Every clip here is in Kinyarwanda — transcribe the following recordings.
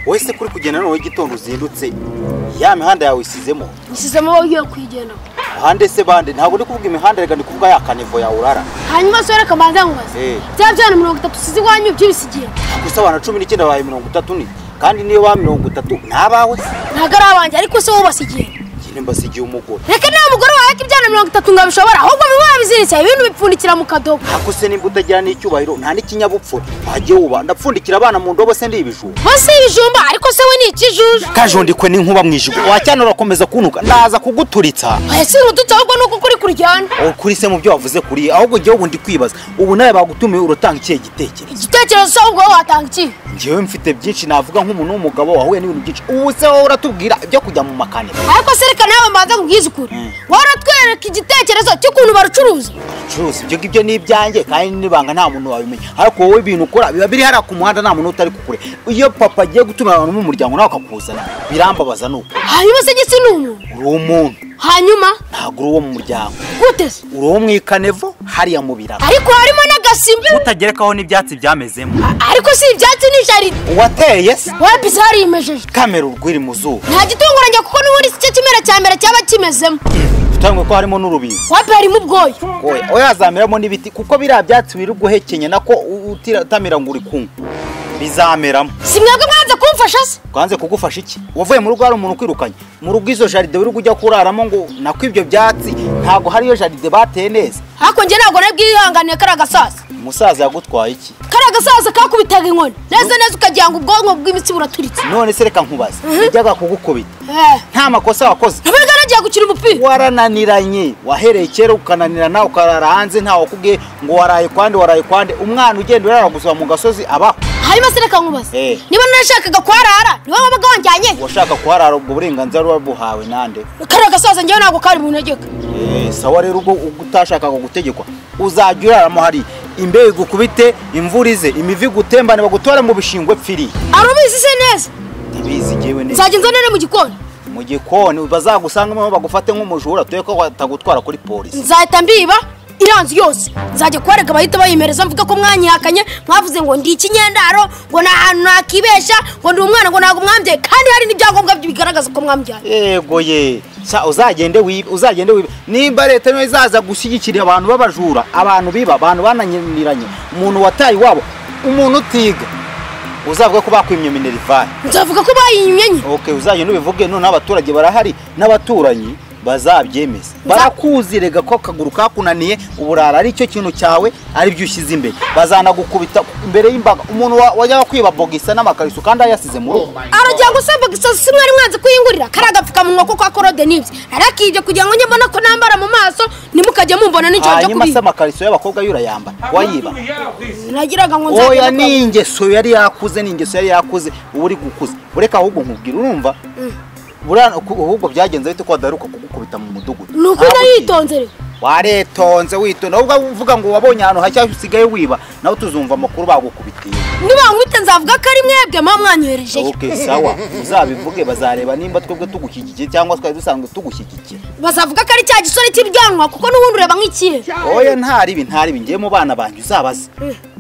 wowe se kuri kugenda noneho igitondo uzindutse ya mihanda yawe isizemo isizemo wowe ugiye kuyigendamo ahande se bande ntabwo ndi kuvuga imihanda reka ndi kuvuga ya kanevo ya urara hanyuma sore kamanza nkubaze Eh. bya byana mirongo itatu usize iwanyu by'ibisigiye ku isabana cumi n'icyenda bahaye mirongo itatu ni kandi niyo ba mirongo itatu ni abawe ntabwo ari abanjye ariko se wowe ubasigiye njye mbasigiye umugore reka niba umugore wawe ko ibyana mirongo itatu ngo abishobora ahubwo biba wabiziritse ibintu bipfundikira mu kadobo ntabwo se nimba utagira n'icyubahiro nta n'ikinyabupfura wajya wuba ndapfundikira abana mu ndobo se ndi ibijumba munsi y'ibijumba ariko se we ni ikijuju kajundikwe n'inkuba mu ijigo wacyane urakomeza kunuka ndaza kuguturitsa oya si urudutse ahubwo ni uko ukuri kuryana Aho kuri se mu byo wavuze kuri ahubwo njyewe ubu ndi kwibaza ubu nawe bagutumiye urutanga ikihe gitekerezo igitekerezo se ahubwo wowe watanga ikihe njyewe mfite byinshi navuga nk'umuntu w'umugabo wahuye n'ibintu byinshi ubu se wowe uratubwira ibyo kujya mu makaniro ariko se reka nawe mbanza nkubwize ukuri wowe uratwereka igitekerezo cy'ukuntu barucuruza curuza ibyo ngibyo ni ibyanjye kandi n'ibanga nta muntu wabimenya ariko wowe ibintu ukora biba biri hariya ku muhanda nta muntu utari kukure iyo papa agiye gutumira abantu mu muryango nawe akakuzana birambabaza ni uko hanyuma se gisi ni umuntu uri umuntu hanyuma ntabwo uri uwo mu muryango gute se uri uwo mu ikanevo hariya mu biraro ariko harimo n'agasimbi utagerekaho n'ibyatsi byamezemo ariko si ibyatsi ni jaride uwateye se wowe bizari yimejeje kamera urwiri mu zuba nta gitunguranye kuko n'ubundi si cyo kimera cya mbere cyaba kimezemo utangwe ko harimo n'urubingo wowe harimo ubwoya oya oya hazameramo n'ibiti kuko biriya byatsi wirirwa uhekenya nako u- utamira ngo uri kunywa bizameramo si mwebwe mwanze kumfasha se twanze kugufasha iki wavuye mu rugo hari umuntu ukwirukanye mu rugo izo jaride wirirwa ujya kuraramo ngo nako ibyo byatsi ntabwo hariyo jaride bateye neza ariko njye ntabwo nari bwihanganiye kariya gasaza umusaza yagutwaye iki kariya gasaza kakubitaga inkoni neza neza ukagira ngo ubwonko bw'imitsi buraturitse none se reka nkubaze yajyaga kugukubita Eh, nta makosa wakoze ntabwo nagiye gukina umupira warananiranye wahereye kera ukananirana ukarara hanze ntawe wakubwiye ngo waraye kwande waraye kwande umwana ugenda urara gusa mu gasozi abaho hanyuma se reka nkubaze Eh. niba narashakaga kuharara niwe wabaga wanjyanye uwashaka kuharara ubwo burenganzira buba buhawe nande kariya gasaza njyewe ntabwo kari buntegeka Eh, sawa rero ubwo utashakaga gutegekwa uzajya uraramo hari imbeho igukubite imvura ize imivi gutembane bagutore mu bishingwe pfiri ari ubizi se neza ndabizi ngewe neza nzajya nzanire mu gikoni mu gikoni bazagusangamo bagufate nk'umujura tuye ko batagutwara kuri polisi nzahita mbiba iranzu yose nzajya kubareka bahita bayimereza mvuga ko mwanyihakanye mwavuze ngo ndi ikinyendaro ngo nta hantu nakibesha ngo ndi umwana ngo ntabwo mwambyaye kandi hari n'ibyangombwa bigaragaza ko mwambyaye yego ye Sa- uzagende wibe uzagende wibe nimba leta niyo izaza gushyigikira abantu b'abajura abantu biba abantu bananiranye umuntu wataye iwabo umuntu utiga uzavuga ko bakwimye minerivani nzavuga ko bayimye nye ok uzajya n'ubivuge none abaturage barahari n'abaturanyi bazabyemeza barakuzi rega ko akaguru kakunaniye uburara ari cyo kintu cyawe ari byo ushyize imbere bazanagukubita imbere y'imbaga umuntu wa- wajyaga kwiba bogisa n'amakariso kandi ayasize mu rugo aragira ngo se bagisa si mwari mwanze kuyingurira kari agapfukamunwa ko kwa korode n'ibye arakibye kugira ngo njye mbona ko nambara mu maso ntimukajye mumbona n'icyo cyo hanyuma se kubiba amakariso y'abakobwa yo urayaamba wayiba nagiraga ngo oya nzajya ni ingeso yari yakuze ni ingeso yari yakuze uba uri gukuza ureka ahubwo nkubwira urumva Buriya ku- ahubwo byagenze bite ko wadaheruka kugukubita mu mudugudu ni ukunda Ntabwo ugiye. yitonzere waretonze witonda ahubwo uvuga ngo wabonye ahantu hashya usigaye wiba nawe tuzumva amakuru bagukubitiye nibankubite nzavuga ko ari mwebwe muba mwanyohereje ok sawa uzabivuge bazareba nimba twebwe tugushyigikiye cyangwa twari dusanzwe tugushyigikiye bazavuga ko ari cya gisore cy'ibyanwa kuko n'ubundi ureba nk'ikihe oya ntaribi ntaribi ngiye mu bana banjye uzabaze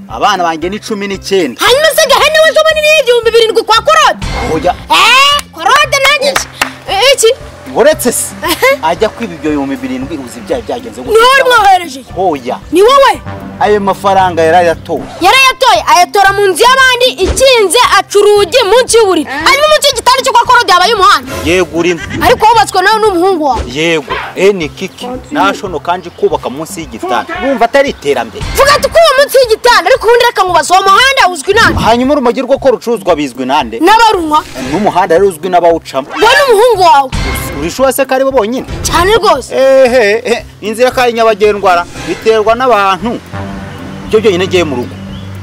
abana banjye ni cumi n'icyenda hanyuma se gahene waje ubona iriho igihumbi birindwi kwa korode oya eee korode nanjye nje Eh, iki uretse se Ehe. ajya kwiba ibyo bihumbi birindwi uzi ibyaha byagenze ni wowe mwohereje oya ni wowe ayo mafaranga yarayatowe yarayatoye ayatora mu nzu y'abandi ikinze aca urugi munsi y'uburiri hanyuma munsi y'igitanda cyo kwa korode habaye umuhanda yego urimo ariko wubatswe nawe n'umuhungu wawe yego eni kiki nashono kandi kubaka munsi y'igitanda bumva atari iterambere vuga ati ko uwo munsi y'igitanda ariko ubundi reka ngo uwo muhanda uzwi nande hanyuma urumogi rwo ko rucuruzwa bizwi nande n'abarunywa n'umuhanda rero uzwi n'abawucamo wowe n'umuhungu wawe urishuwa se ko aribo bonyine cyane rwose ehe ehe, inzira kari nyabagendwa biterwa n'abantu ibyo byonyine ngiye mu rugo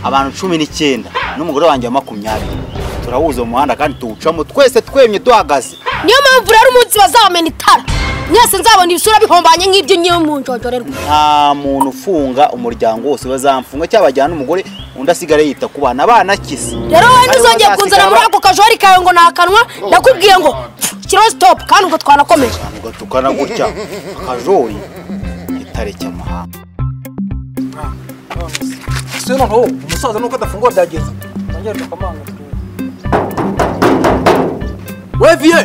abantu cumi n'icyenda n'umugore wanjye wa makumyabiri turahuza mu muhanda kandi tuwucamo twese twemye duhagaze niyo mpamvu rero umunsi bazamena itara mwese nzabona ibisura bihombanye nk'ibyo ngiye mu njojorerwa nta muntu ufunga umuryango wose bazamfunga cyangwa bajyana n'umugore undi asigare yita ku bana abana akize rero wowe ntuzongeye Aribo kunzana muri bazasiga ako kajori kawe ngo nakanwa nakubwiye ngo kiriho sitopu kandi ubwo twanakomeje abana, ugatukana gutya akajori itare cy'amahanga si noneho umusaza nuko adafungura byagenze nongera tukamanga we viye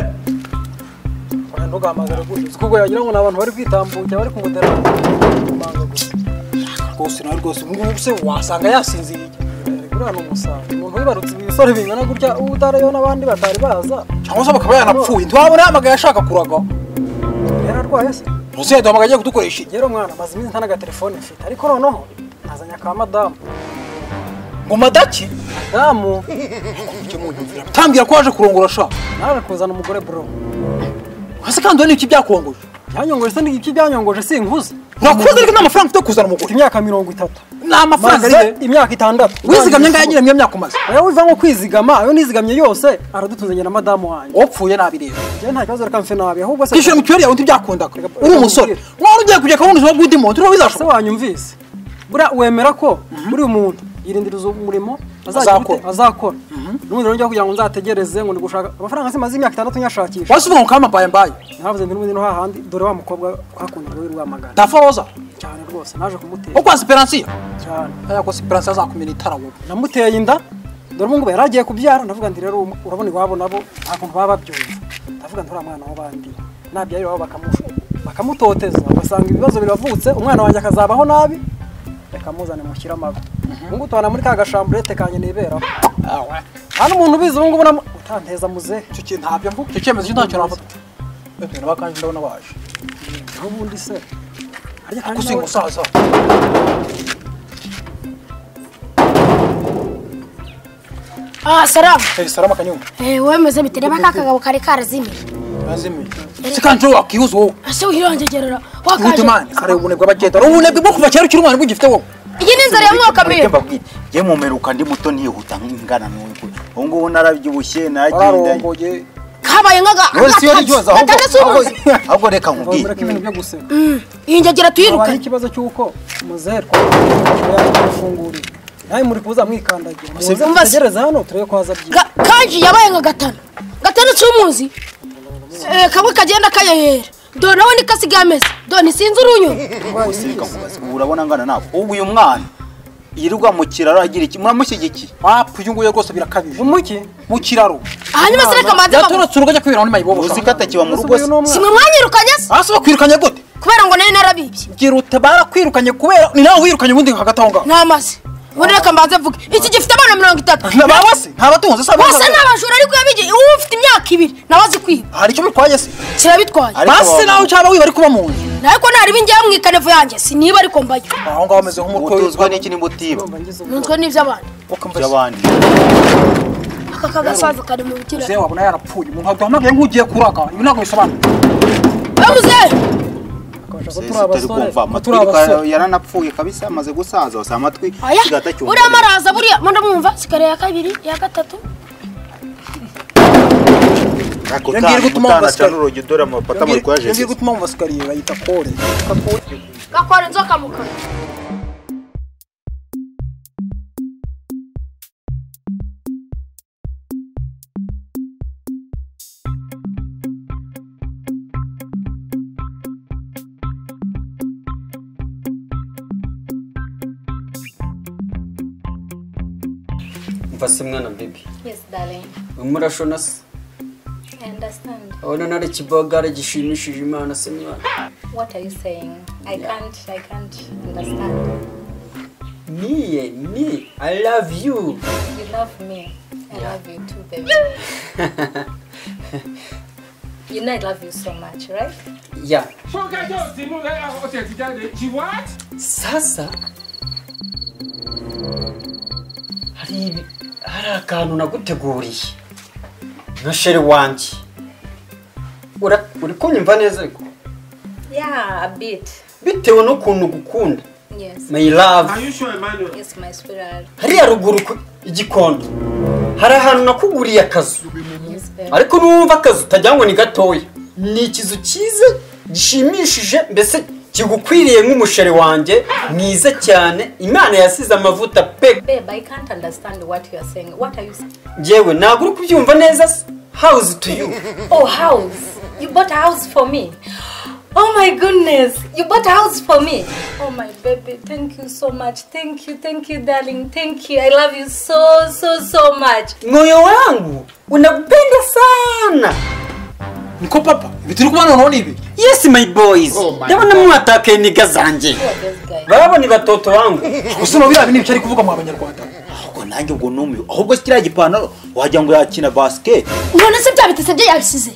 ntugahamagare gutya uzi kuko yagira ngo ni abantu bari kwitambukira bari kumutera kumanga gusa rwose nawe rwose ubu ngubu se wasanga yasinziriye buriya ni umusambi umuntu wibarutse ibisore bingana gutya utariyo n'abandi batari baza cyangwa se bakaba yanapfuye ntiwabona yahamagaye ashaka kuragwa yararwaye se ntuzi yaduhamagaye agiye kudukoresha iki rero mwana maze iminsi nta n'agatelefone mfite ariko noneho nazanye aka madamu ngo madaki madamu ujye munyumvira tambwira ko waje kurongora sha naje kuzana umugore bro hasi kandi we n'iki byakongoje byanyongoje se n'iki byanyongoje sinkuze nakuze ariko nta mafaranga mfite yo kuzana mfite umugore imyaka mirongo itatu ni amafaranga maze ariwe imyaka itandatu wizigamye ngahe nyine niyo myaka umaze nawe wiva nko kwizigama ayo nizigamye yose aradutunze na madamu wanjye wapfuye nabireba njyewe nta kibazo reka mfe nabi ahubwo se kwishyura mituweli yawe ntibyakundaga uri umusore wari ugiye kujya akabona ubuzima bw'undi muntu uriho se bizashoboka wanyumvise buriya wemera ko buri umuntu yirindiriza umurimo azagira Azakora. ute- azakora n'ubundi rero njya kugira ngo nzategereze ngo ndi gushaka amafaranga se maze imyaka itandatu nyashakisha wasi uvuga ngo kama mbaye mbaye navuze ndi n'ubundi no hahandi dore wa mukobwa twakundaga w'i Rwamagana ntapfa roza cyane rwose naje kumutera wo kwa siperansiya cyane aya kwa siperansiya azakumena itara wowe namuteye inda dore ubu ngubu yari agiye kubyara ndavuga nti rero um- urabona iwabo nabo nta kuntu baba babyumva ndavuga nti uriya mwana w'abandi nabyara iwabo bakamu- bakamutoteza ugasanga ibibazo biravutse umwana wanjye akazabaho nabi reka muzane mushyire amago ubu ngubu tubana muri ka gashamburete kanjye niberaho awe nta n'umuntu ubizi ubu ngubu namu- utanteza muzehe icyo kintu ntabyo mvuga icyo cyemezo cyo ntacyo nafata wenda n'abakanje ndabona baje n'ubundi se harya kandi gusinga nawe- usaza Ah, salamu. hey salama kanyungu Eh, wemeze bitera ba kakagabo kare karazimiye. yazimiye se kanje wowe wakihuza wowe Ase wirongegerera. wite mani Wakaje. hari ubunebwe abagenda hari ubunebwe bwo kuva kera ukiri umwana bugifite wowe Iyi ni inzara ya mwaka Mureke mbere. mbabwire ye mumeruka ndi muto ntiyihuta nk'ingana n'ubu ubu ngubu narabyibushye nagenda wararongoye Kabaye nkaga. Wowe si yo ryoza ahubwo Gatandatu ahubwo- umunsi. ahubwo reka nkubwire wemera ko ibintu byo guseka Ingegera habayeho tuyirukane. ikibazo cy'uko muzehe twafunguriye nawe muri kuza mwikandagira muze Umva se- mutegereze hano turebe ko haza byiza Ga- Kanji yabaye nka gatanu. Gatandatu umunsi. Eh, kamwe kagenda kayahera. Do nawe ni kasigaye ameze. Do ntisinzi urunyo. bose reka nkubaze ubu urabona angana nawe ubu uyu mwana yirirwa mu kiraro agira iki muramushyigikiye wapu uyu nguyu rwose birakabije umuki mu kiraro Hanyuma se reka manze bamu. yatorotse urugo ajya kwibera muri mayibobo uzi ko atakiba mu rugo se Simwe mwanyirukanye se. hasi bakwirukanye gute Kubera ngo nari narabibye. girute barakwirukanye kubera ni nawe wirukanye ubundi hagati aho ngaho Namaze. Ubundi reka mbanze mvuge. Iki gifite abana mirongo itatu. ntababa se ntabatunze se Bose ni abajura ariko yabigi uba ufite imyaka ibiri nawe azi kwiba hari icyo bitwaye se kirabitwaye Ariko basi waba- nawe cyaba wiba ariko uba mu nzu ariko ntareba ingewe mu ikanevu yanjye siniba ariko mbayo aho ngaho ameze nk'umutwe ubutuzwa n'iki nimutiba nunzwe n'iby'abandi by'abandi aka kagasaza kari mu bitira zewe wabona yarapfuye umuntu aduhamagaye nk'ugiye kuraga ibi ntabwo bisobanura bamuze utari kumva amatwi reka yaranapfuye kabisa amaze gusaza wasa amatwi aya kigahita cyumva. uriya maraza buriya munda mwumva sikare ya kabiri iya gatatu Ariko Iyo ngiye utanga- gutuma utanga basikara. cana urugi dore amapata muri kwa iyo ngiye jenoside gutuma mu basikariye bayita kore gakora inzoka mu kanwa mva se mwana bibi Yes, darling. urimo urashona se I understand. urabona nari ikibogara gishimishije imana se mwana What are you saying? I can't. I can't understand. niye ni i love you You love me. I love you too, baby. you know I love you so much, right? ya What? sasa hari ibi- hari akantu naguteguriye nka sheri wanjye Ura- uri kunyumva neza ariko Yeah, a bit. bitewe n'ukuntu gukunda Yes. my love Are you sure, Emmanuel? Yes, my sweetheart. hariya ruguru ku igikondo hari ahantu nakuguriye akazu Yes, baby. ariko n'uwumva akazi utagira ngo ni gatoya ni ikizu cyiza gishimishije mbese kigukwiriye nk'umusheri wanjye mwiza cyane imana yasize amavuta pe Babe, I can't understand what you are saying. What are you saying? ngewe ntabwo uri kubyumva neza se hawuzi tuyu Oh, house. You bought a house for me. Oh my goodness, you bought a house for me. Oh my baby, thank you so much. Thank you, thank you, darling. Thank you. I love you so, so, so much. moyo wangu unakupenda sana niko papa ibi turi kubana none ibi yes my boys Oh my ndabona mwatakaye niga zanjye Who are those guys? barabo ni batoto wangu gusoma biriya bintu ari kuvuga mu abanyarwanda ahubwo nanjye ubwo numiwe ahubwo kiriya gipantaro wagira ngo yakina basiketi none se bya bitese bye yabisize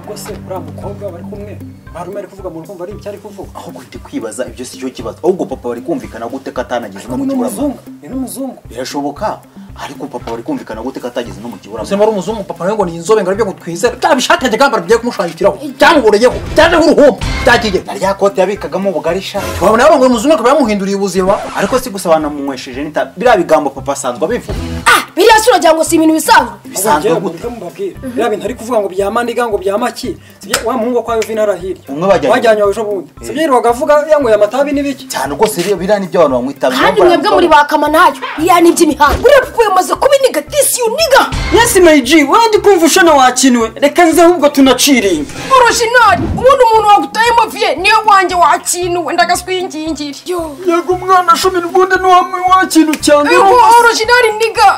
ubwo se uriya mukobwa bari kumwe barume ari kuvuga mu rukumva ari icyo ari kuvuga ahubwo ndi kwibaza ibyo si cyo kibazo ahubwo papa bari kumvikana gute ko atanagize no mu ni kiburamwaka n'umuzungu ni n'umuzungu birashoboka ariko papa bari kumvikana gute ko atageze no mu uzi kiburamwaka wari umuzungu papa nawe ngo ni inzobe ngo aribyo gutwizera bya bishati yajyaga yambara bigiye kumushanyukiraho byamugureyeho byajeho uruhumbu byagiye na rya kote yabikagamo ubugari sha wabona yarongoye umuzungu akaba yamuhinduriye ubuzima ariko si gusa banamumwesheje n'itabi biriya bigambo papa asanzwe abivuga ah biriya si uragira ngo si ibintu bisanzwe bisanzwe Abongera gute muburyo mubabwira biriya bintu ari kuvuga ngo bya maniga ngo bya maki sibyo wa muhungu kwa Yovina arahirya Umwe bajyanye- bajyanye aho ejo bundi sibyo yirirwaga avuga yanyweye amatabi n'ibiki cyane rwose biriya- biriya nibyo abantu bamwitabi kandi mwebwe muri ba kamanayo biriya ni iby'imihanda buriya papa yamaze kubiniga disi uniga yes my g wandi kumva ushana wakinwe reka nze ahubwo tunaciringa orojinali ubundi umuntu wagutayemo viye niyo wanjye wakinuwe ndagaswingingiri yo yego umwana cumi n'ubundi ntiwakintu cyane orojinali niga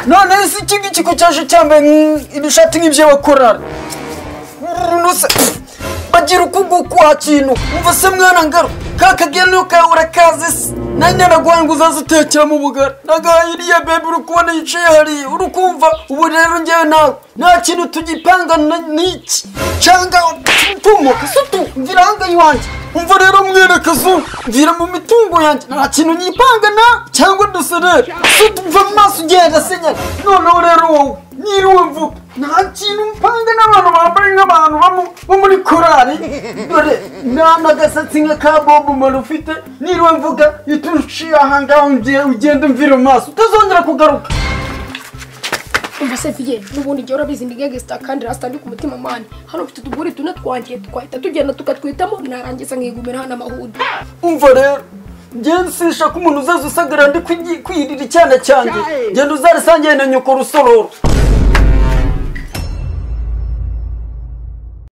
none se iki ngiki ko cyaje cyambaye nk- ibishati nk'ibyo bakorana nuse bagira ukuguru kwa kintu umva se mwana ngaro ka kagenero kawe urakaze se nanjye naguhaye ngo uzaze utekeramo ubugari nagahiriye bebe uri kubona yicaye hariya uri kumva ubu rero ngewe nawe nta kintu tugipanga na- n'iki cyangwa tumuka se tu mvira ahanga iwanjye umva rero mwerekezo mvira mu mitungo yanjye nta kintu nyipanga na cyangwa duserere se tu mva mu maso ugenda senyera noneho rero wowe niriwe mvuga nta kintu mpanga n'abantu bambaye nk'abantu bamo- bo muri korari dore nta n'agasatsi nka ka bobu mari ufite niriwe mvuga iyo uciye ahangaha unge- ugenda umvira mu maso utazongera kugaruka umva se viye n'ubundi jya urabizi ni gesita kandi rasita ndi ku mutima mani hano mfite utuguri tune twanjye twahita tugenda tukatwitamo narangiza nkigumira hano amahudu umva rero ngensisha ko umuntu uzaza usagarira ndi kwigi- kwirira icyana cyanjye genda uzarisangiye na nyoko rusororo